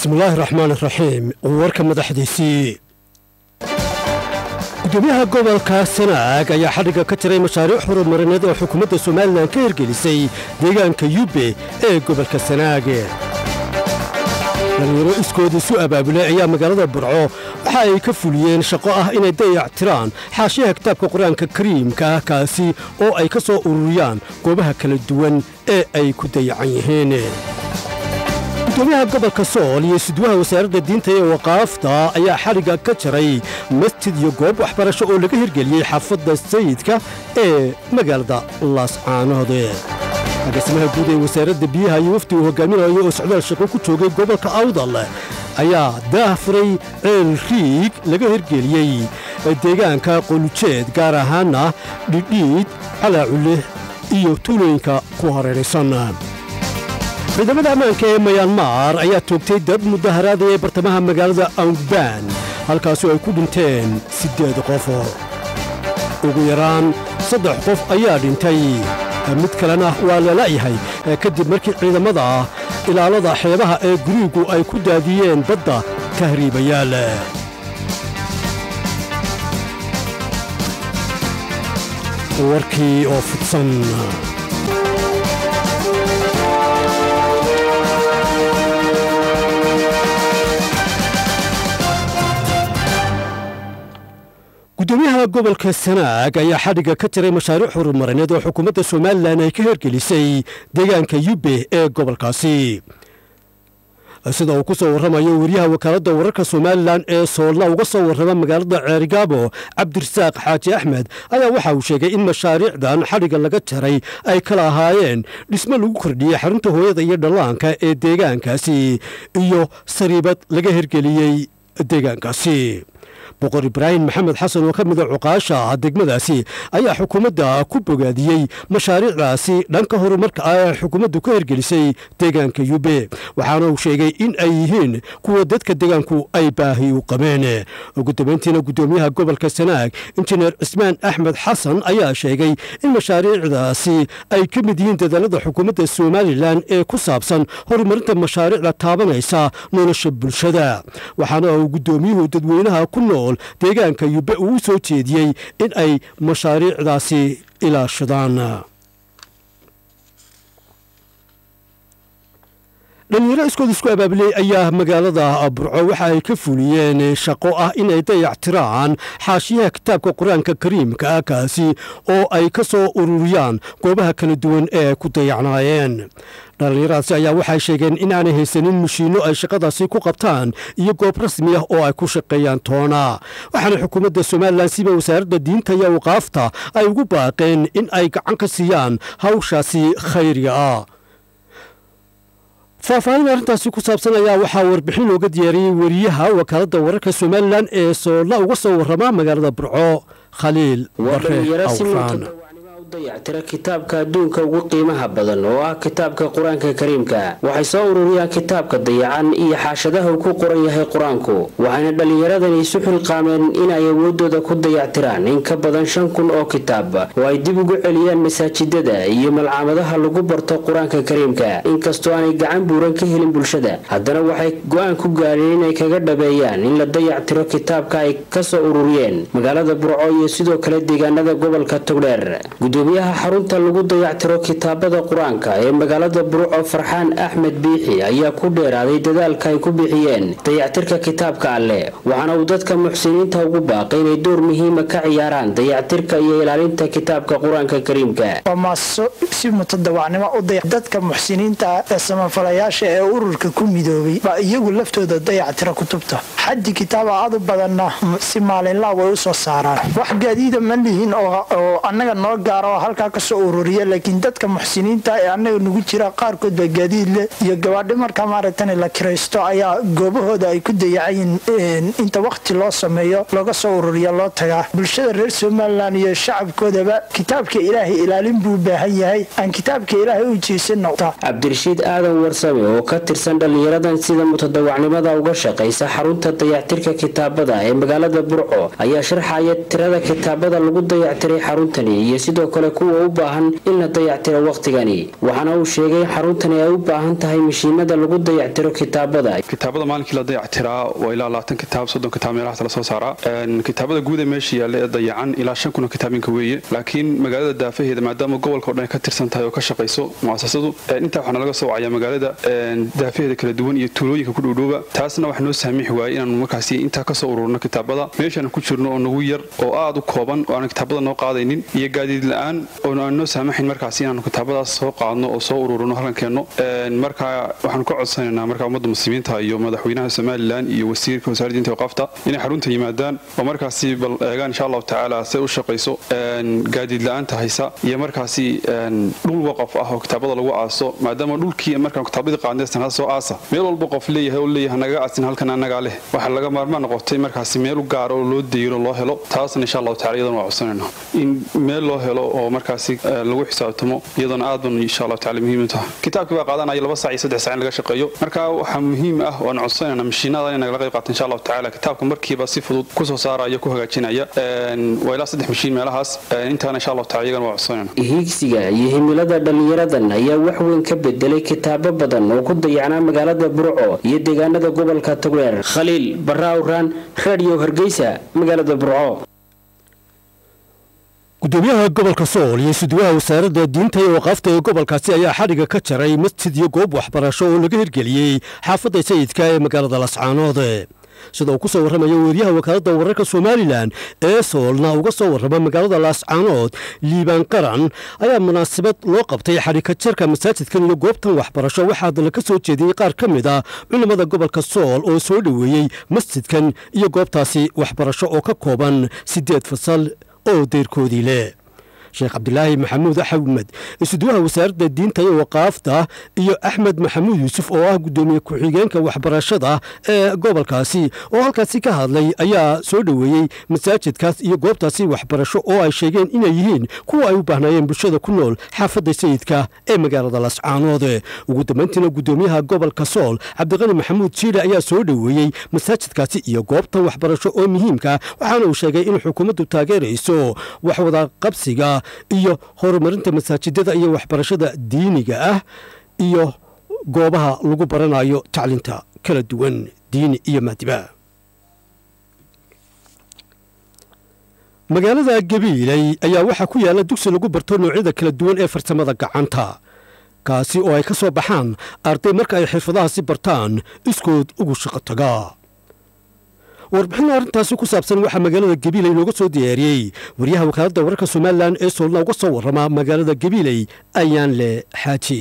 bismillaahi raxmaan raxiim warka madaxdiisii gudoomiyaha gobolka sanaag ayaa xadhigga ka jiray mashaariic horumarineed oo xukuumadda somalilan ka hirgelisay deegaanka yubbe ee gobolka sanaag dhalinyaro iskoodii su abaabulay ayaa magaalada burco waxa ay ka fuliyeen shaqo ah inay dayac tiraan xaashiyaha kitaabka qur-aanka kariimka ah kaasi oo ay ka soo ururiyaan goobaha kala duwan ee ay ku dayacan yihiin gudoomiyaha gobolka sool iyo sidwaha wasaaradda diinta ee waqaafta ayaa xadhigga ka jaray masjid iyo goob waxbarasho oo laga hirgeliyey xaafadda sayidka ee magaalada laascaanood agaasimaha guud ee wasaaradda biyaha iyo wafdi uu hogaaminayo oo socdaal shaqo ku joogay gobolka awdal ayaa daahfuray ceel riig laga hirgeliyey deegaanka qolujeed gaar ahaana dhidhiid calaaculeh iyo tuulooyinka ku hareeraysan ciidamada ammaanka ee mayanmar ayaa toogtay dad mudaharaadaya ee bartamaha magaalada awgbaan halkaasoo ay ku dhinteen siddeed qof ugu yaraan saddex qof ayaa dhintay mid kalena waa lalayahay kadib markii ciidamada ilaalada xeebaha ee guriigu ay ku daadiyeen badda tahriibayaal warkii oo fidsan gudoomiyaha gobolka sanaag ayaa xadhigga ka jiray mashaariic horumarineed oo xukuumadda somalilan ay ka hirgelisay deegaanka yubbe ee gobolkaasi sida uu ku soo warramayo weriyaha wakaaladda wararka somalilan ee soolna uga soo warrama magaalada ceerigaabo cabdirasaaq xaaji axmed ayaa waxa uu sheegay in mashaariicdan xadhigga laga jaray ay kala ahaayeen dhismo lagu kordhiyey xarunta hooyada iyo dhallaanka ee deegaankaasi iyo sariibad laga hirgeliyey deegaankaasi boqor ibraahim maxamed xasan oo ka mida cuqaasha degmadaasi ayaa xukuumadda ku bogaadiyey mashaariicdaasi dhanka horumarka ah ee xukuumaddu ka hirgelisay deegaanka yube waxaana uu sheegay in ay yihiin kuwa dadka deegaanku ay baahi u qabeen ugu dambayntiina gudoomiyaha gobolka sanaag injineer cismaan axmed xasan ayaa sheegay in mashaariicdaasi ay ka mid yihiin dadaalada xukuumadda somalilan ee ku saabsan horumarinta mashaariicda taabanaysa nolosha bulshada waxaana uu gudoomiyuhu dadweynaha ku nool deegaanka yube uu u soo jeediyey in ay mashaariicdaasi ilaashadaan dhalinyaro iskood isku abaabuley ayaa magaalada burco waxa ay ka fuliyeen shaqo ah inay dayac tiraan xaashiyaha kitaabka qur-aanka kariimka ah kaasi oo ay ka soo ururiyaan goobaha kala duwan ee ku dayacnaayeen dhallinyaradaasi ayaa waxay sheegeen in aanay haysanin mashiinno ay shaqadaasi ku qabtaan iyo goob rasmi ah oo ay ku shaqeeyaan toona waxaana xukuumadda somalilan siba wasaaradda diinta iyo awqaafta ay ugu baaqeen in ay gacan ka siiyaan hawshaasi khayriga ah faahfaahin arrintaasi ku saabsan ayaa waxaa warbixin looga diyaariyey weriyaha wakaaladda wararka somalilan ee soolla uga soo warrama magaalada burco khaliil bare awraan dayactira kitaabka adduunka ugu qiimaha badan oo ah kitaabka qur-aanka kariimka waxay soo ururiyaan kitaabka dayacan iyo xaashadaha uu ku qoran yahay qur-aanku waxayna dhallinyaradani isu xilqaameen inay awoodooda ku dayactiraan in ka badan shan kun oo kitaab oo ay dib ugu celiyaan masaajidada iyo malcaamadaha lagu barto qur-aanka kariimka inkastoo aanay gacan buuran ka helin bulshada haddana waxay go-aan ku gaadheen inay kaga dhabeeyaan in la dayactiro kitaabka ay kasoo ururiyeen magaalada burco iyo sidoo kale deegaanada gobolka togdheer gudoomiyaha xarunta lagu dayactiro kitaabada qur-aanka ee magaalada burco farxaan axmed biixi ayaa ku dheeraaday dadaalka ay ku bixiyeen dayactirka kitaabka alleh waxaana uu dadka muxsiniinta ugu baaqay inay door muhiima ka ciyaaraan dayactirka iyo ilaalinta kitaabka qur-aanka kariimka si mutadawacnimo u dadka muxsiniinta ee samafalayaasha ee ururka ku midoobay baa iyagu laftooda dayactira kutubta xaddi kitaaba adu badanna si maalinlaa way u soo saaraan wax gaadiida ma lihin oo annaga noo gaaro oo halkaa kasoo ururiya laakiin dadka muxsiniinta ee annaga nugu jira qaarkood baa gaadiid leh iyo gabaadhi markaa maaragtan la kiraysto ayaa goobahooda ay ku dayacayiin inta wakhti loo sameeyo looga soo ururiya loo tagaa bulshada reer somalilan iyo shacabkoodaba kitaabka ilaahay ilaalin buu baahan yahay aan kitaabka ilaahay u jeesana cabdirashiid aadan warsame oo ka tirsan dhallinyaradan sida mutadawacnimada uga shaqaysa xarunta dayactirka kitaabada ee magaalada burco ayaa sharxaya tirada kitaabada lagu dayactiray xaruntani iyo sidoo sidoo kale kuwa u baahan in la dayactiro wakhtigani waxaana uu sheegay in xaruntani ay u baahan tahay mashiinada lagu dayactiro kitaabada kitaabada maalinkii la dayactiraa waa ilaa labaatan kitaab soddon kitaab meelahaas la soo saaraa kitaabada guud ee meesha yaalla ee dayacan ilaa shan kun oo kitaabinka weeye laakiin magaalada daafaheeda maadaama gobolka o dhan ka tirsan tahay oo ka shaqayso muasasadu intaa waxaana laga soo wacayaa magaalada daafaheeda kala duwan iyo tuulooyinka ku dhowdhowba taasna wax noo saamixi waayey inaanu markaasi intaa kasoo ururno kitaabada meeshaan ku jirno oo nagu yar oo aad u kooban oo aan kitaabada noo qaadaynin iyo gaadiid la-aan oo aan noo saamaxayn markaasi inaanu kitaabadaas soo qaadno oo soo ururno halkan keenno marka waxaanu ka codsanaynaa marka ummadda muslimiinta iyo madaxweynaha somalilan iyo wasiirka wasaaradda diinta waqaafta inay xarunta yimaadaan oo markaasi bal eegaan insha allahu tacaala say u shaqayso gaadiid la-aanta haysa iyo markaasi dhul waqaf ah oo kitaabada lagu aaso maadaama dhulkii markaan kitaabadii qaadnay sanada soo aasa meel walba qof leeyahay oo leeyahay naga aasin halkan annagaa leh waxaa laga maarmaan noqotay markaasi meel u gaar oo loo deyro loo helo taasna insha allahu tacala iyadana waa codsanayna in meel loo helo oo markaasi lagu xisaabtamo iyadana aad ban insha allahu tacala muhiim u tahay kitaabkii baa qaadanaya laba saac iyo saddex saac in laga shaqeeyo marka waxaa muhiim ah oo aan codsanayna mashiinada in nagala qayb qaato insha allahu tacala kitaabka markiiba si fudud kusoo saaraya ku hagaajinaya waa ilaa saddex mashiin meelahaas intaana insha allahu tacala iyagana waa codsanayna hiigsiga iyo himilada dhallinyaradan ayaa wax weyn ka bedelay kitaabo badan oo ku dayacnaa magaalada burco iyo deegaanada gobolka togdheer khaliil barraawraan radio hargeysa magaalada burco gudoomiyaha gobolka sool iyo suduwaha wasaaradda diinta iyo waqaafta ee gobolkaasi ayaa xadhiga ka jaray masjid iyo goob waxbarasho oo laga hirgeliyey xaafadda sayidka ee magaalada lascaanood sida uu ku soo warramayo weeryaha wakaaladda wararka somalilan ee soolna uga soo warrama magaalada laascaanood liibaan qaran ayaa munaasabad loo qabtay xadhika jarka masaajidkan iyo goobtan waxbarasho waxaa haddana ka soo jeediyey qaar ka mid a culimmada gobolka sool oo soo dhoweeyey masjidkan iyo goobtaasi waxbarasho oo ka kooban siddeed fasal oo deyrkoodii leh sheekh cabdilaahi maxamuud axmed isuduwaha wasaaradda diinta iyo waqaafta iyo axmed maxamuud yuusuf oo ah guddoomiye ku-xigeenka waxbarashada ee gobolkaasi oo halkaasi ka hadlay ayaa soo dhoweeyey masaajidkaas iyo goobtaasi waxbarasho oo ay sheegeen inay yihiin kuwa ay u baahnaayeen bulshada ku nool xaafadda sayidka ee magaalada lascaanood ugu dambayntiina guddoomiyaha gobolka sool cabdiqani maxamuud jiile ayaa soo dhoweeyey masaajidkaasi iyo goobtan waxbarasho oo muhiimka waxaana uu sheegay in xukuumaddu taageerayso waxwada qabsiga iyo horumarinta masaajidada iyo waxbarashada diiniga ah iyo goobaha lagu baranayo tacliinta kala duwan diini iyo maadiba magaalada gabiiley ayaa waxaa ku yaalla dugsi lagu barto noocyada kala duwan ee farsamada gacanta kaasi oo ay ka soo baxaan arday marka ay xirfadahaasi bartaan iskood ugu shaqo taga warbixin arrintaasi ku saabsan waxaa magaalada gabiiley looga soo diyaariyey waryaha wakaaladda wararka somalilan ee soolna uga soo warrama magaalada gabiiley ayaan leh xaaji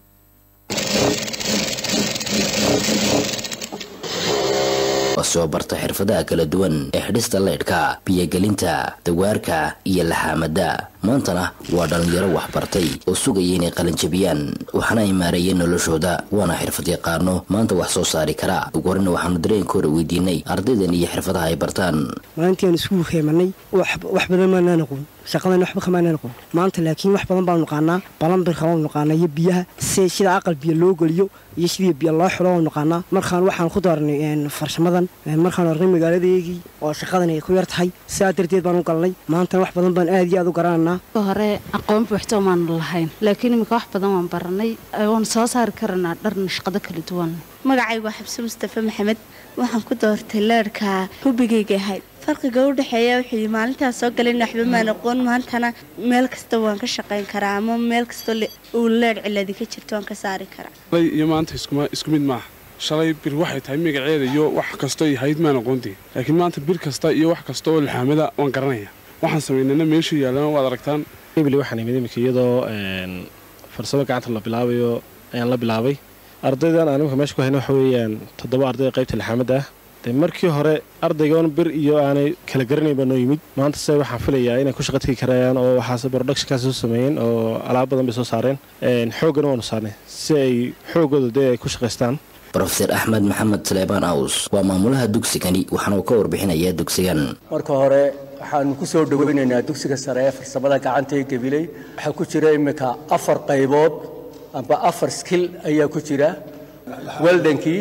soo barta xirfadaha kala duwan ee xidhista leydhka biyogelinta dawaarka iyo laxaamada maantana waa dhallinyaro waxbartay oo sugaya inay qalinjabiyaan waxaana ay maareeyeen noloshooda waana xirfad yaqaano maanta wax soo saari karaa ugu horena waxaanu dareenkooda weydiinay ardaydan iyo xirfadaha ay bartaan maalintii aan iskugu heemanay wax badan maanaan aqoon shaqadan waxba kamaanaan aqoon maanta laakiin wax badan baanu naqaanaa balambirka waanu naqaanaa iyo biyaha si sida aqal biyo loo geliyo iyo sidii biyo loo xilo waanu naqaanaa markaan waxaan ku daarnay farshamadan markaan arnay magaaladeegii oo shaqadan ay ku yar tahay sidaa darteed baan u galnay maantana wax badan baan aad iyo aad u garananaa hore aqoon buuxto maanu lahayn laakiin iminka wax badan waan baranay waanu soo saari karanaa dharna shaqado kala duwan magacaygu waa xabse mustafe maxamed waxaan ku doortay leerhka hubigayga ahayd farqiga u dhexeeya wuxuu maalintaas soo galan waxba maan aqoon maantana meel kasta waan ka shaqayn karaa ama meel kastoo uu leer ciladi ka jirto waan ka saari karaa shalay iyo maanta isku mid maaha shalay bir waxay tahay magaceeda iyo wax kastoo hayd maan aqoontii laakiin maanta bir kasta iyo wax kasta oo laxaamada waan garanaya waxaan samaynana meesha yaallana waad aragtaan waxaan imid imika iyadoo farsamo gacanta la bilaabayo ayaan la bilaabay ardaydan aan imika meesha ku hayna waxa weeyaan toddoba arday qaybta laxaamadda ah dee markii hore ardaygoon bir iyo aanay kala garanayn baa noo yimid maanta se waxaan filayaa inay ku shaqa tegi karayaan oo waxaase productionkaas soo sameeyeen oo alaab badan bay soo saareen xooggana waanu saarnay si ay xooggooda dee ay ku shaqaystaan rofeer axmed maxamed saleebaan aws waa maamulaha dugsigani waxaana uu ka warbixinayaa dugsigan marka hore waxaanu ku soo dhoweynaynaa dugsiga sare ee farsamada gacanta ee gabiley waxaa ku jira iminka afar qaybood amba afar skil ayaa ku jira weldankii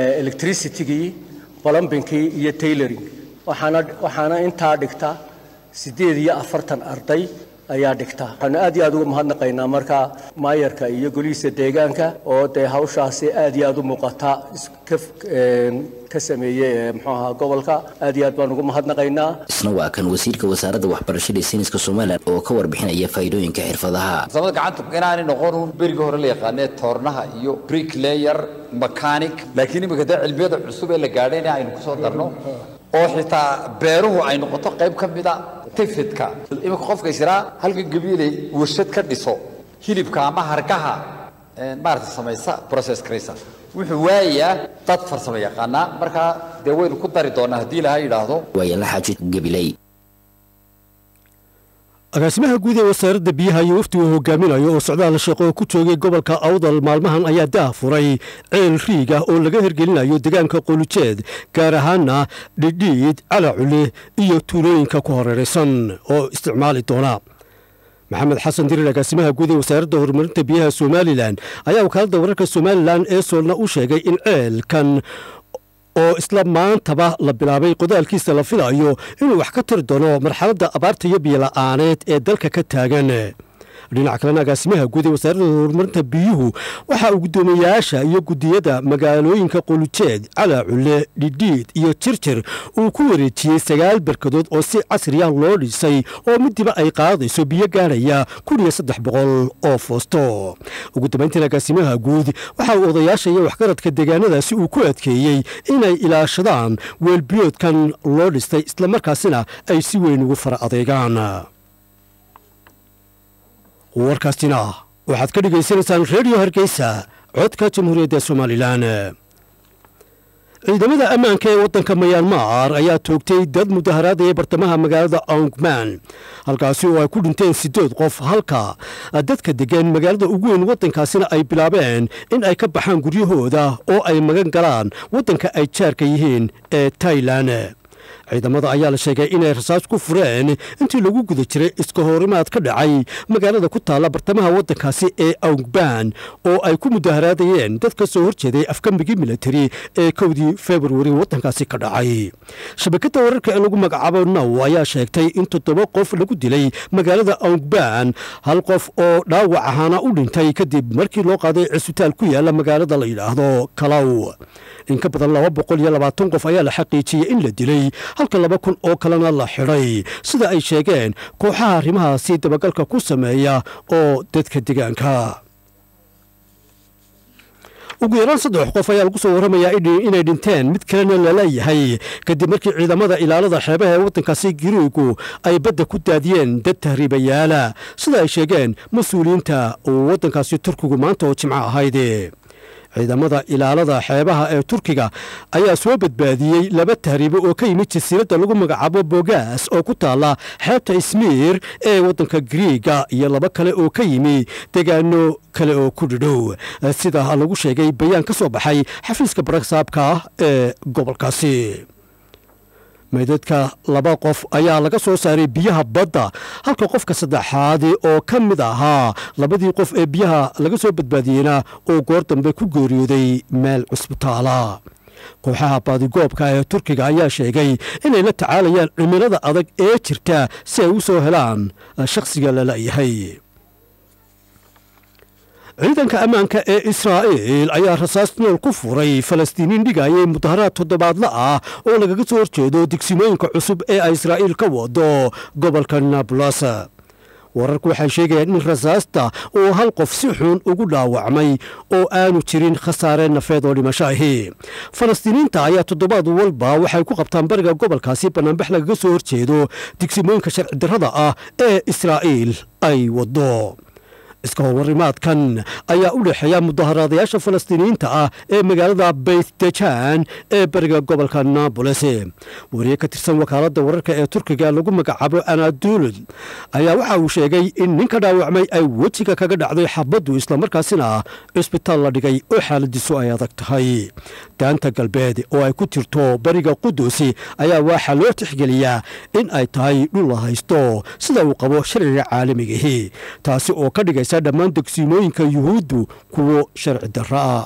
electricitygii balombinkii iyo tayloring waxaana intaa dhigta siddeed iyo afartan arday ayaa dhigta waxaanu aad iyo aad uga mahadnaqaynaa marka maayarka iyo golihiisa deegaanka oo dee hawshaasi aad iyo aad u muuqata ka sameeyey muxuu ahaa gobolka aad iyo aad baan ugu mahadnaqaynaa isna waa kan wasiirka wasaaradda waxbarashada iyo sayniska somalilan oo ka warbixinaya faa'iidooyinka xirfadaha farsamada gacanta inaanay noqon berigii hore la yaqaanee toornaha iyo bricklayer mechanic laakiin iminka dee cilmiyada cusub ee la gaadhay in aynu kusoo darno oo xitaa beeruhu ay noqoto qayb ka mida tifidka iminka qofka israa halkan gabiilay warshad ka dhiso hilibka ama hargaha maarata samaysa process karaysa wuxuu waayayaa dad farsamo yaqaanaa markaa dee waynu ku dari doonaa haddii ilaha yidhaahdo waayala xaaji gabiley agaasimaha guud ee wasaaradda biyaha iyo waftigu hogaaminayo oo socdaal shaqo ku joogay gobolka awdal maalmahan ayaa daa furay ceel riig ah oo laga hergelinayo deegaanka qolujeed gaar ahaana dhidhiid calacule iyo tuulooyinka ku horeeraysan oo isticmaali doona maxamed xasan dirir agaasimaha guud ee wasaaradda horumarinta biyaha somalilan ayaa wakaaladda wararka somalilan ee soolna u sheegay in ceelkan oo isla maantaba la bilaabay qodaalkiisa la filayo inuu wax ka tiri doono marxaladda abaarta iyo biyola'aaneed ee dalka ka taagan dhinaca kalena agaasimaha guud ee wasaaradda horumarinta biyuhu waxaa uu guddoomiyayaasha iyo guddiyada magaalooyinka qolujeed calaaculle dhidhiid iyo jirjir uu ku wareejiyey sagaal barkadood oo si casriya loo dhisay oo midiba ay qaadayso biyo gaadhaya kun iyo saddex boqol oo foosto ugu dambayntiin agaasimaha guud waxa uu odayaasha iyo waxgaradka deegaanadaasi uu ku adkeeyey inay ilaashadaan weelbiyoodkan loo dhistay islamarkaasina ay si weyn ugu fara adeegaan warkaastina waxaad ka dhegaysanaysaan redio hargeysa codka jamhuuriyadda somalilan ciidamada ammaanka ee waddanka mayanmar ayaa toogtay dad mudaharaadaya bartamaha magaalada ongman halkaasi oo ay ku dhinteen siddeed qof halka dadka degan magaalada ugu weyn waddankaasina ay bilaabeen in ay ka baxaan guryahooda oo ay magan galaan waddanka ay jaarka yihiin ee tailan ciidamada ayaa la sheegay inay rasaas ku fureen intii lagu guda jiray iska horimaad ka dhacay magaalada ku taalla bartamaha waddankaasi ee aungban oo ay ku mudaharaadayeen dad ka soo horjeeday afgambigii militari ee kowdii februari waddankaasi ka dhacay shabakadda wararka ee lagu magacaabo now ayaa sheegtay in toddoba qof lagu dilay magaalada aungban hal qof oo dhaawac ahaana u dhintay kadib markii loo qaaday cisbitaal ku yaala magaalada la yidhaahdo kalaw in ka badan laba boqol iyo labaatan qof ayaa la xaqiijiyey in la dilay halka laba kun oo kalena la xidhay sida ay sheegeen kooxaha arrimahaasi dabagalka ku sameeya oo dadka deegaanka ugu yaraan saddex qof ayaa lagu soo warramayaa inay dhinteen mid kalena laleeyahay kadib markii ciidamada ilaalada xeebaha ee waddankaasi giriigu ay badda ku daadiyeen dad tahriibayaala sida ay sheegeen mas-uuliyiinta waddankaasi turkigu maanta oo jimco ahayd ciidamada ilaalada xeebaha ee turkiga ayaa soo badbaadiyey laba tahriibo oo ka yimid jasiiradda lagu magacaabo bogaas oo ku taalla xeebta ismiir ee waddanka griiga iyo laba kale oo ka yimi deegaano kale oo ku dhidhow sida lagu sheegay bayaan ka soo baxay xafiiska baraksaabka ee gobolkaasi meydadka laba qof ayaa laga soo saaray biyaha badda halka qofka saddexaadi oo ka mid ahaa labadii qof ee biyaha laga soo badbaadiyeyna oo goor dambe ku geeriyooday meel cusbitaala kooxaha baadigoobka ee turkiga ayaa sheegay inay la tacaalayaan cimilada adag ee jirta si ay u soo helaan shakhsiga lalayahay ciidanka ammaanka ee israa'iil ayaa rasaas nool ku furay falastiiniin dhigayay mudaharaad toddobaadla ah oo lagaga soo horjeedo digsimooyinka cusub ee ay israa'iil ka wado gobolka nablus wararku waxay sheegayaan in rasaasta uu hal qof si xun ugu dhaawacmay oo aanu jirin khasaare nafeed oo dhimasho ahi falastiiniinta ayaa toddobaad walba waxay ku qabtaan bariga gobolkaasi bannaanbax lagaga soo horjeedo digsimooyinka sharci darrada ah ee israa'iil ay wado iska horwarimaadkan ayaa u dhexeeya mudaharaadayaasha falastiiniyiinta ah ee magaalada beytdejan ee bariga gobolka naboles wariye ka tirsan wakaaladda wararka ee turkiga lagu magacaabo anadulud ayaa waxa uu sheegay in ninka dhaawacmay ay wejiga kaga dhacday xabaddu islamarkaasina cisbitaal la dhigay oo xaaladiisu ay adag tahay daanta galbeed oo ay ku jirto bariga qudusi ayaa waxaa loo tixgeliyaa in ay tahay dhul la haysto sida uu qabo sharciga caalamigahi taasi oo ka dhigaysa dhammaan degsiimooyinka yuhuuddu kuwo sharci darro ah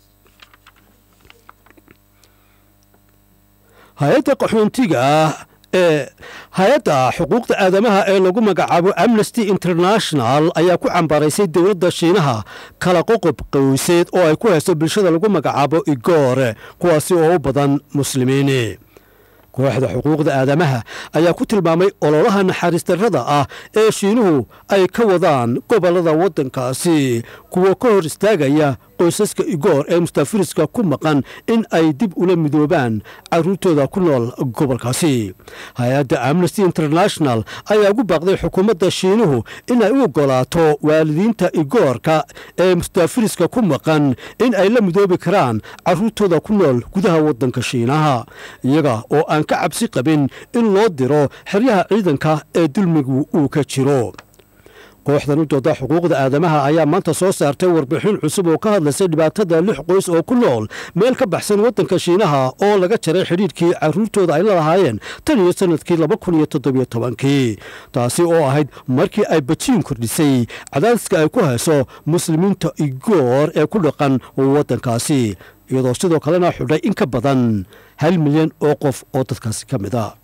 hay-adda qaxoontiga ee hay-adda xuquuqda aadamaha ee lagu magacaabo amnesty international ayaa ku cambaraysay dowladda shiinaha kala qoqob qowseed oo ay ku hayso bulshada lagu magacaabo igoor kuwaasi oo u badan muslimiin kooxda xuquuqda aadamaha ayaa ku tilmaamay ololaha naxariis darrada ah ee shiinuhu ay ka wadaan gobollada waddankaasi kuwa ka hor istaagaya qoysaska igoor ee mustaafiriska ku maqan in ay dib ula midoobaan caruurtooda ku nool gobolkaasi hay-adda amnesty international ayaa ugu baaqday xukuumadda shiinuhu in ay u ogolaato waalidiinta igoorka ee mustaafiriska ku maqan in ay la midoobi karaan caruurtooda ku nool gudaha waddanka shiinaha iyaga oo aan ka cabsi qabin in loo diro xeryaha ciidanka ee dulmigu uu ka jiro kooxdan u dooda xuquuqda aadamaha ayaa maanta soo saartay warbixin cusub oo ka hadlaysay dhibaatada lix qoys oo ku nool meel ka baxsan waddanka shiinaha oo laga jaray xidhiidhkii caruurtooda ay la lahaayeen tan iyo sanadkii laba kun iyo toddobiyo tobankii taasi oo ahayd markii ay bajiin kordhisay cadaadiska ay ku hayso muslimiinta igoor ee ku dhaqan waddankaasi iyadoo sidoo kalena xudhay in ka badan hal milyan oo qof oo dadkaasi ka mid a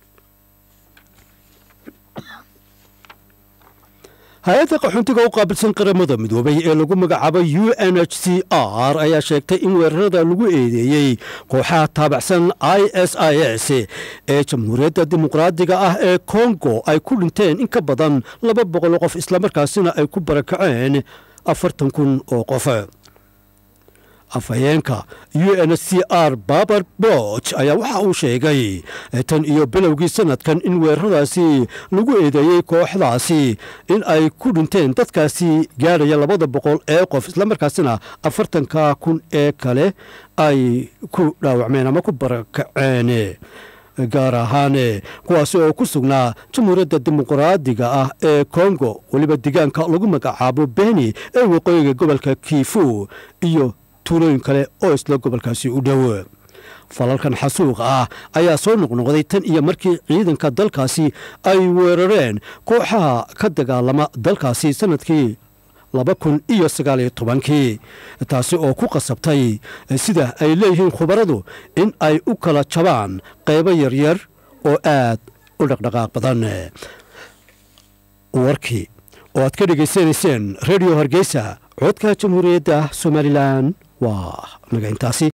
hay-adda qaxoontiga u qaabilsan qaramada midoobay ee lagu magacaabo u n h c r ayaa sheegtay in weerarada lagu eedeeyey kooxaha taabacsan i s i s ee jamhuuriyadda dimuqraadiga ah ee kongo ay ku dhinteen in ka badan laba boqol qof islamarkaasina ay ku barakaceen afartan kun oo qof afhayeenka u n c r babar boch ayaa waxa uu sheegay tan iyo bilowgii sanadkan in weeraradaasi lagu eedeeyey kooxdaasi in ay ku dhinteen dadkaasi gaadhaya labada boqol ee qof islamarkaasina afartanka kun ee kale ay ku dhaawacmeen ama ku barakaceen gaar ahaan kuwaasi oo ku sugnaa jamhuuriyadda dimuqraadiga ah ee kongo weliba deegaanka lagu magacaabo beni ee waqooyiga gobolka kiifu iyo tuulooyin kale oo isla gobolkaasi u dhow falalkan xasuuqa ah ayaa soo noqnoqday tan iyo markii ciidanka dalkaasi ay weerareen kooxaha ka dagaalama dalkaasi sanadkii laba kun iyo sagaaliyo tobankii taasi oo ku qasabtay sida ay leeyihiin khubaradu in ay u kala jabaan qaybo yaryar oo aad u dhaqdhaqaaq badan warkii oo aad ka dhegaysanayseen redio hargeysa codka jamhuuriyadda somalilan waa naga intaasi